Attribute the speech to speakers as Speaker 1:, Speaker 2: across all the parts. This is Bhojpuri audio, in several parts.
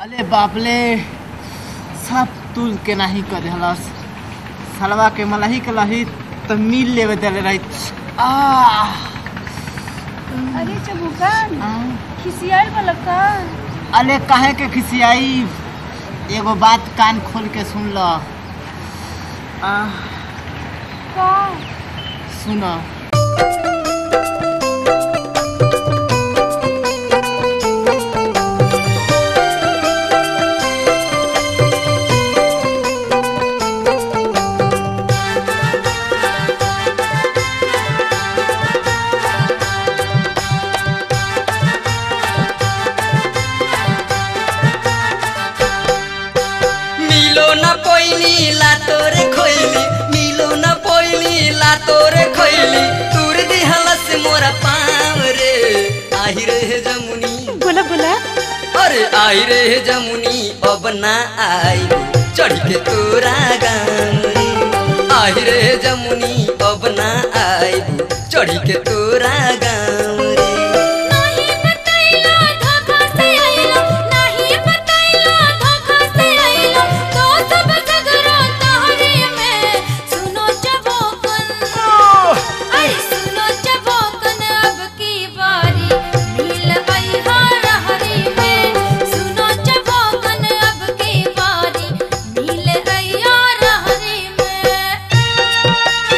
Speaker 1: अरे बापले सब तुल के नहीं कर देहलस सलवा के मलही के लही तो मिल लेवे देले रही आ
Speaker 2: अरे चबुकान खिसियाल वाला का
Speaker 1: अरे काहे के खिसियाई एगो बात कान खोल के सुन ल आ
Speaker 2: का
Speaker 1: सुन
Speaker 3: मिलो न पइली ला तोरे खोइली मिलो न पइली ला तोरे खोइली तुर दिहलस मोरा पाँव रे आहि रे जमुनी
Speaker 2: बोला बोला
Speaker 3: अरे आई रे जमुनी अब ना आई चढ़ के तोरा गाम रे आई रे जमुनी अब ना आई चढ़ के तोरा गाम रे
Speaker 4: नाही बताइला धोखा से आइलो नाही बताइला धोखा से आइलो तो सब झगड़ा तोहरे में सुनो चबोकन अरे सुनो चबोकन अब की बारी मिल आई हार हरी में सुनो चबोकन अब की बारी मिल आई हार हरी में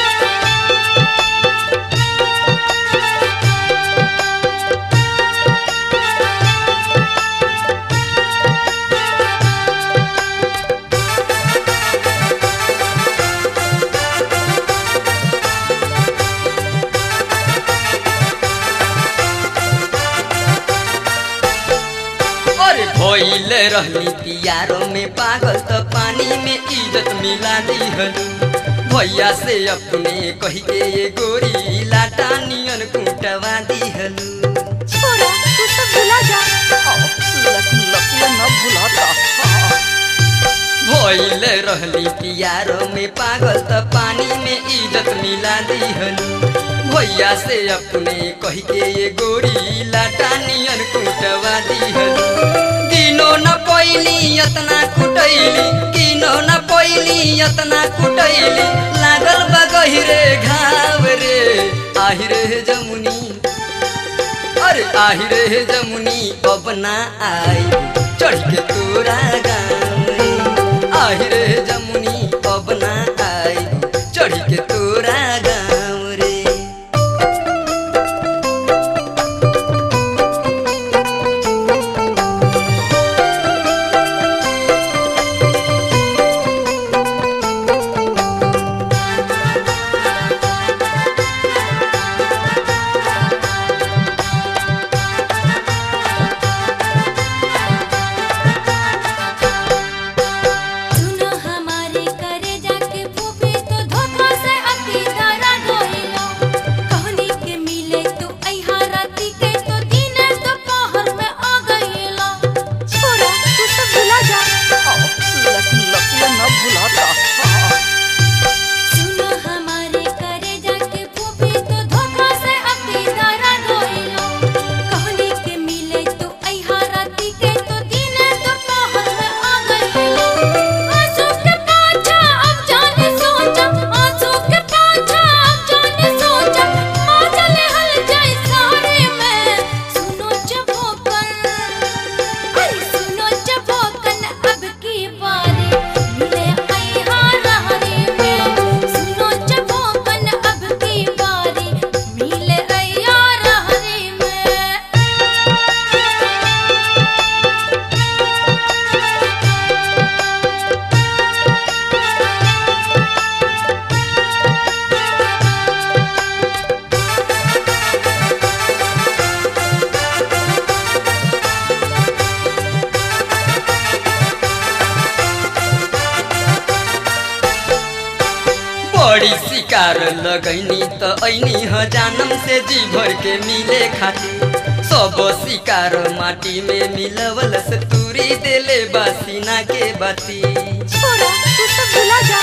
Speaker 3: अरे भइल रहली पियारो में पागल त पानी में इज्जत मिला दिहलू भैया से अपने कही के ये गोरी लाटा नियन कुटवा दिहलू
Speaker 2: छोरा तू सब भुला जा
Speaker 3: भइल रहली पियारो में पागल त पानी में इज्जत मिला दिहलू भैया से अपने कही के ये गोरी लाटा नियन कुटवा दिहलू किनो न पइली यतना कुटैली किनो न पइली यतना कुटैली लागल बा गहिरे घाव रे आहि रे जमुनी अरे आहि रे जमुनी अब ना आई चढ़ के तोरा गाम रे आहि रे जमुनी अब ना आई चढ़ के तोरा गाम रे
Speaker 4: सुनो हमारे करे जाके फूफे तो धोखा से अति धरा गइलो कहनी के मिले तू अइहा राती के तो दिन दोपहर में आ गइलो
Speaker 2: छोरा तू सब भुला जा
Speaker 4: सुनो हमारे करे जाके फूफे तो धोखा से अति धरा गइलो कहनी के मिले तू अइहा राती के तो दिन दोपहर में आ गइलो आंसू के पाछा अब जाने सोचा आंसू के पाछा अब जाने सोचा आ चले हल जाए सारे में सुनो चबोकन अरे सुनो चबोकन अब की बारी मिले आई हार हरी में सुनो चबोकन अब की बारी मिले आई हार हरी में
Speaker 3: बड़ी शिकार लगैनी त ऐनी ह जानम से जी भर के मिले खातिर सब शिकार माटी में मिलवल से तूरी देले बासीना के बाती
Speaker 2: छोरा तू सब भुला जा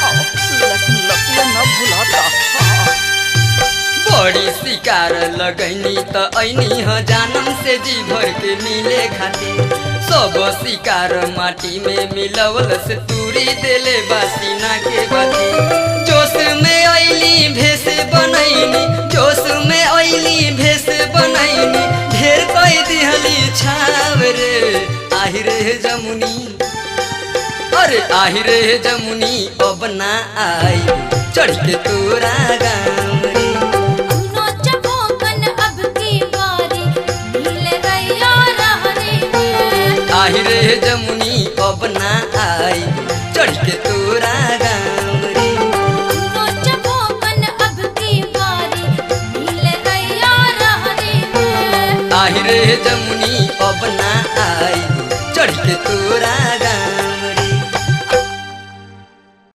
Speaker 3: बड़ी शिकार लगैनी त ऐनी ह जानम से जी भर के मिले खातिर सब शिकार माटी में मिलवल से तूरी देले बासीना के बाती जोश में ऐली भेस बनैनी जोश में ऐली भेस बनैनी ढेर कई दिहली छाव रे आहि रे जमुनी अरे आहि रे जमुनी अब ना आई चढ़ के तोरा गाँव रे
Speaker 4: अम्नो चबोकन अब की बारी मिल रैया रहने में
Speaker 3: आहि रे जमुनी अब ना आई चढ़ के तोरा गाँव रे
Speaker 4: अम्नो चबोकन अब की बारी मिल रैया रहने में
Speaker 3: आहि रे जमुनी अब ना आई चढ़ के तोरा